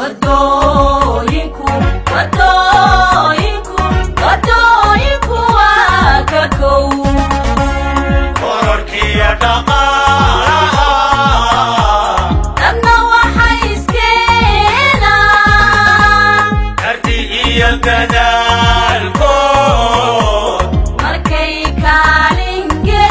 wadooyinku wadooyinku wadooyinku waa ka kow kororkiyo dhaqaalaha dadna waxay iskeenaan karti iyo dadaalkood markay kaalin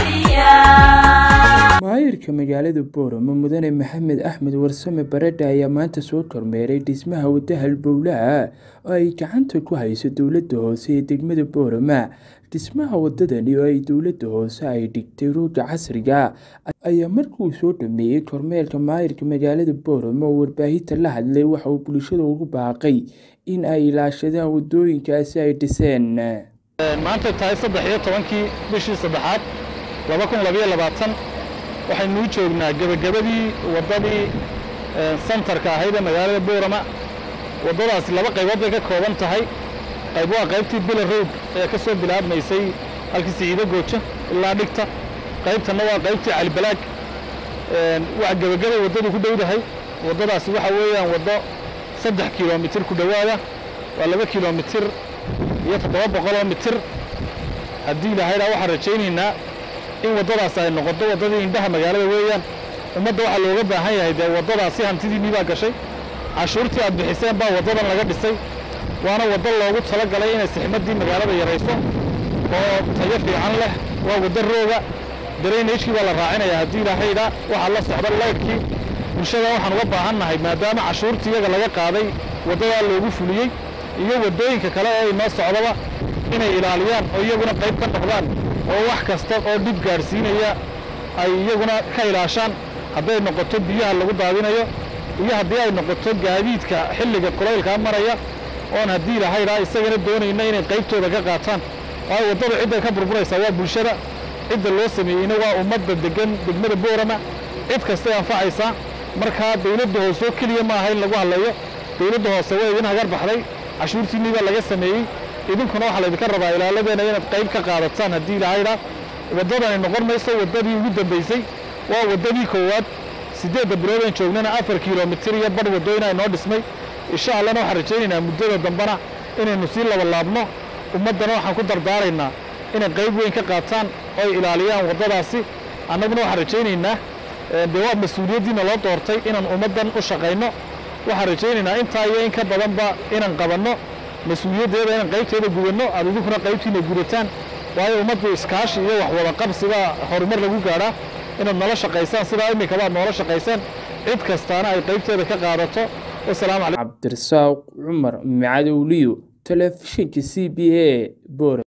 geliyaan maayirka magaalada booramo mudane maxamed axmed warsame baradha ayaa maanta soo kormeeray dhismaha wadda halbowlaha oo ay gacanta ku hayso dowladda hoose ee degmada boorama dhismaha wadadani oo ay dowladda hoose ay dhigtay rooga casriga ayaa markuu soo dhameeyey kormeerka maayirka magaalada booramo oo warbaahinta la hadlay waxa uu bulshada ugu baaqay in ay ilaashadaan wadooyinkaasi ay dhiseen maanta tahay saddex iyo tobankii bishii saddexaad laba kun labayo labaatan waxaynuu joognaa gebagabadii waddadii santarka ahayd ee magaalada boorama waddadaasi laba qaybood bay ka kooban tahay qayb waa qaybtii bila road ee ka soo bilaabmaysay halkii siciido goojo ilaa dhigta qaybtanna waa qaybtii calibalaag waa gebagabay waddadu ku dhowdahay waddadaasi waxa weeyaan waddo saddex kilomitir ku dhowaada waa laba kilomitir iyo toddoba boqoloo mitir haddii ilahaydhaa waxaan rajaynaynaa in waddadaas ay noqoto waddadii indhaha magaalada weeyaan ummadda waxaa looga baahan yahay dee waddadaasi hantidiinnii baa gashay cashuurtii aad bixiseen baa waddadan laga dhisay waana waddo loogu talagalay inay sixmaddii magaalada yarayso oo tayo fiican leh waa waddo rooga daraynajkii baa la raacinayaa haddii ilahaydhaa waxaa la socda laydhkii bulshada waxaan uga baahan nahay maadaama cashuurtii iyaga laga qaaday waddadaa loogu fuliyey iyo waddooyinka kale ee inoo socdaba inay ilaaliyaan oo iyaguna qayb ka noqdaan oo wax kasta oo dhib gaadhsiinaya ay iyaguna ka ilaashaan hadday noqoto biyaha lagu daadinayo iyo haddii ay noqoto gaadiidka xilliga kulaylkaa maraya oon haddii ilahaydhaa isagana doonayna inay qaybtooda ka qaataan waayo waddada cidday ka burburaysaa waa bulshada cidda loo sameeyeyna waa ummadda degan degmada boorama cid kastay anfacaysaa markaa dawladda hoose oo keliya ma aha in lagu hadlayo dawladda hoose waa idin hagar baxday cashuurtiinnii baa laga sameeyey idinkuna waxaa laydinka rabaa ilaaladeena inaad qayb ka qaadataan haddii ilahaydhaa waddadani noqon mayso waddadii ugu dambaysay waa waddadii koowaad siddeedda biloodaan joognana afar kilomitir iyo badh waddooyina inoo dhismay insha allana waxaan rajaynaynaa muddada dambena inaynu sii labalaabno ummaddana waxaan ku dardaaraynaa inay qayb weyn ka qaataan oo ay ilaaliyaan waddadaasi annaguna waxaan rajaynaynaa dee waa mas-uuliyaddiina loo doortay inaan ummaddan u shaqayno waxaan rajaynaynaa intaa iyo in ka badanba inaan qabanno mas-uuliyaddeeda inaan qaybteeda gudanno aad idinkuna qaybtiina gudataan waayo ummaddu iskaashi iyo wax wada qabsigaa horumar lagu gaadhaa inaad nala shaqaysaan sidaa iminkaba aad noola shaqaysaan cid kastaana ay qaybteeda ka qaadato wasalaamu calaykum cabdirasaaq cumar macadowliyo telefishinka c b a boor